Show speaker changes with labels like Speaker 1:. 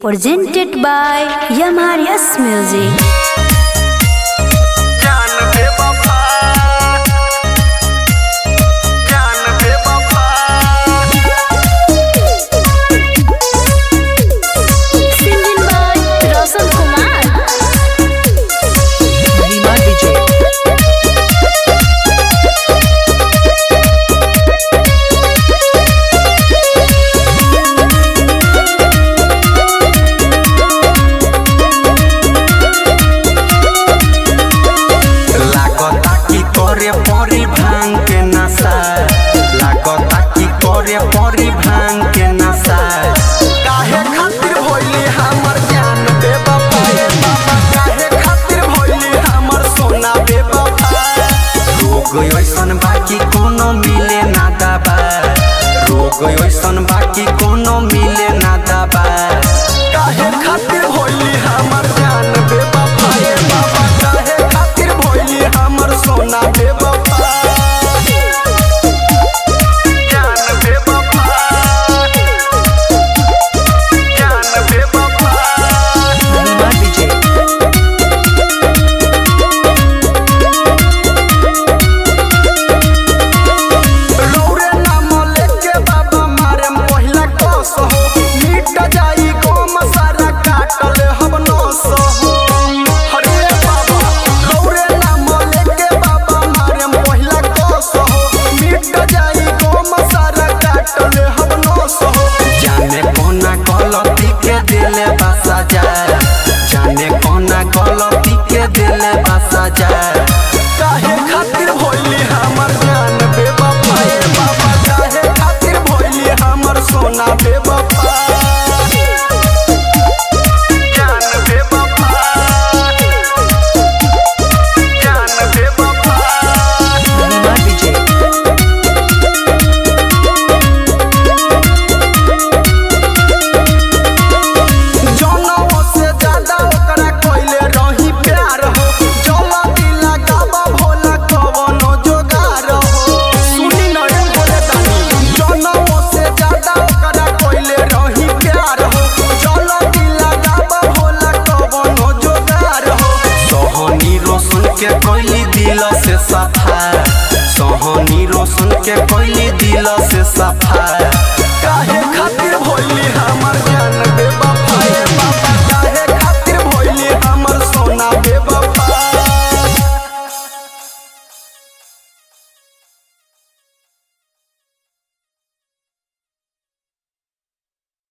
Speaker 1: presented by Yamarias Music.
Speaker 2: जान बे वफा जान बे वफा
Speaker 1: Singing by Roshan Kumar.
Speaker 3: Rima DJ.
Speaker 2: लागता की करे परी भांग के नशा लागता की करे परी भांग के नशा काहे खातिर भइली हमर जान बे वफा ए बाबा काहे खातिर भइली हमर सोना बे वफा रोग ऐसन बाकी कोनो मिले ना दबा रोग ऐसन बाकी कोनो मिले ना दबा काहे खातिर भइली हमर जान बे वफा ए बाबा काहे खातिर भइली हमर सोना बे वफा जान बे वफा जान बे वफा
Speaker 3: Rima DJ.
Speaker 2: रौरे नाम लेके बाबा मारे पहिला कस हो मिट जाई गम सारा काटल हम नस हो हरे बाबा रौरे नाम लेके बाबा मारे पहिला कस हो मिट जाई गम सारा काटल हम नस हो जाने कोना गलती के दिले बसा जाए जाने कोना गलती के दिले बसा जाए काहे खातिर भइली हमर जान बे बाबा ए बाबा काहे खातिर भइली हमर सोना बे बाबा जान बे बाबा जान बे बाबा
Speaker 3: Rima DJ.
Speaker 2: जनों से ज्यादा ओकरा कइले रही प्यार हो जला दिला गाबा भोला कवनो जोगार हो सुनी न रे बोले तानी जनों से ज्यादा ओकरा कइले रही प्यार हो जला दिला गाबा भोला कवनो जोगार हो सोहनी रोशन के कइली दिल से सफा सोहनी रोशन के कइली दिल से सफा काहे खातिर